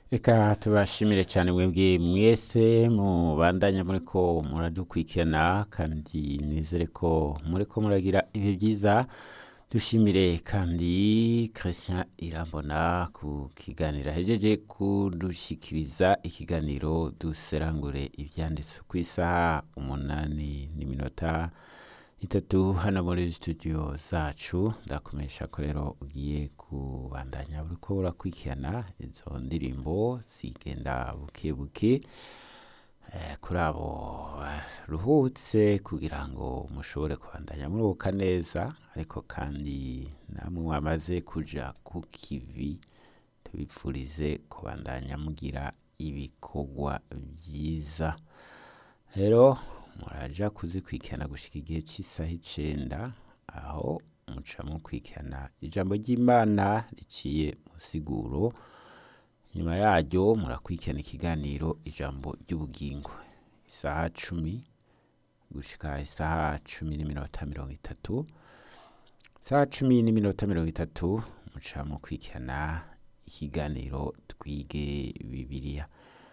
reka tubashimire cyane mwebwe mwese mubandanya muri ko muradukurikirana kandi nizere ko muri ko muragira ibihe byiza dushimire kandi christian irambona ku kiganiro ahejeje kudushyikiriza ikiganiro duserangure ibyanditswe ku isaha umunani n'iminota itatu hano muri studio zacu ndakomesha ko rero ugiye kubandanya uri ko urakurikirana izo ndirimbo zigenda buke buke eh, kuri abo baruhutse kugira ngo mushobore kubandanya muruhuka neza ariko kandi namwe mwamaze kuja ku kivi tubipfurize kubandanya mugira ibikorwa byiza rero muraja kuzikurikirana gushika igihe cy'isaha icenda aho muca mukurikirana ijambo ry'imana riciye mu siguro nyuma yaryo murakurikirana ikiganiro ijambo ry'ubugingo isaha cumi gushika isaha cumi n'iminota mirongo itatu isaha cumi n'iminota mirongo itatu muca mukurikirana ikiganiro twige bibiliya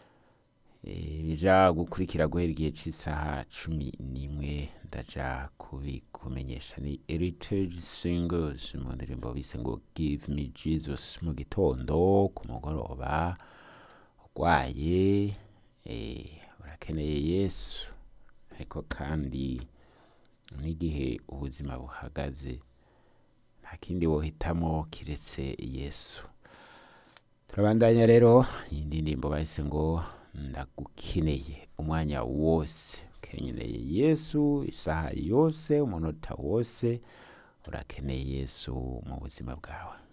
bija gukurikira guhera igihe cy'isaha cumi n'imwe ndaja kubikumenyesha ni heritage singers mu ndirimbo bise ngo give me jesus mu gitondo ku mugoroba urwaye eh, urakeneye yesu ariko kandi n'igihe ubuzima buhagaze nta kindi wohitamo kiretse yesu turabandanya rero iyi ndirimbo bahise ngo ndagukeneye umwanya wose ukeneye yesu isaha yose umunota wose urakeneye yesu mu buzima bwawe